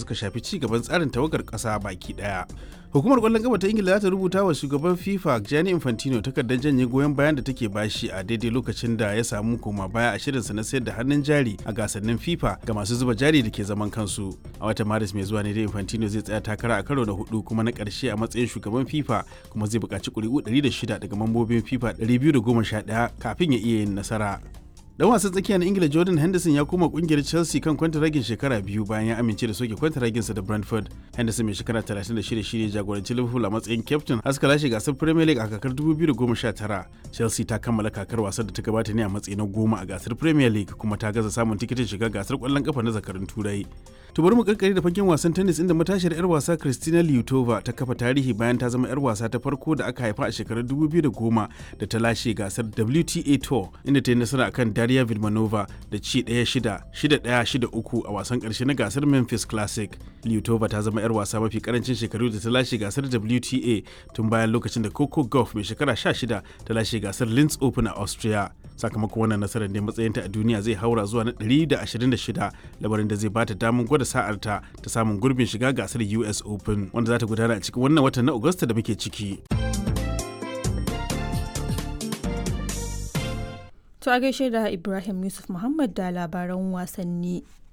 suka shafi ci gaban tsarin tawagar ƙasa baki ɗaya. Hukumar ƙwallon ƙafa ta Ingila za ta rubuta wa shugaban FIFA Gianni Infantino takardar janye goyon bayan da take bashi a daidai lokacin da ya samu koma baya a shirinsa na sayar da hannun jari a gasannin FIFA ga masu zuba jari da ke zaman kansu. A watan Maris mai zuwa ne da Infantino zai tsaya takara a karo na hudu kuma na ƙarshe a matsayin shugaban FIFA kuma zai buƙaci ƙuri'u 106 daga mambobin FIFA 211 kafin ya iya yin nasara. dan wasan tsakiya na ingila jordan henderson ya koma kungiyar chelsea kan kwantaragin shekara biyu bayan ya amince da soke kwantaraginsa da brentford henderson mai shekara 36 shine jagoranci liverpool a matsayin captain haska lashe gasar premier league a kakar 2019 chelsea ta kammala kakar wasan da ta gabata ne a matsayi na goma a gasar premier league kuma ta gaza samun tikitin shiga gasar kwallon kafa na zakarun turai to bari mu karkare da fagen wasan tennis inda matashiyar yar wasa Kristina Liutova ta kafa tarihi bayan ta zama yar wasa ta farko da aka haifa a shekarar 2010 da ta lashe gasar WTA Tour inda ta yi nasara akan Daria Vilmanova da ci 1-6, 6-1, 6-3 a wasan karshe na gasar Memphis Classic. Liutova ta zama yar wasa mafi karancin shekaru da ta lashe gasar WTA tun bayan lokacin da Coco Gauff mai shekara 16 ta lashe gasar Linz Open a Austria. Sakamakon wannan nasarar ne matsayinta a duniya zai haura zuwa na 126 labarin da zai bata damar gwada da sa'arta ta samun gurbin shiga gasar US Open wanda za ta gudana a cikin wannan watan na Agusta da muke ciki. To a gaishe da Ibrahim Yusuf Muhammad da labaran wasanni.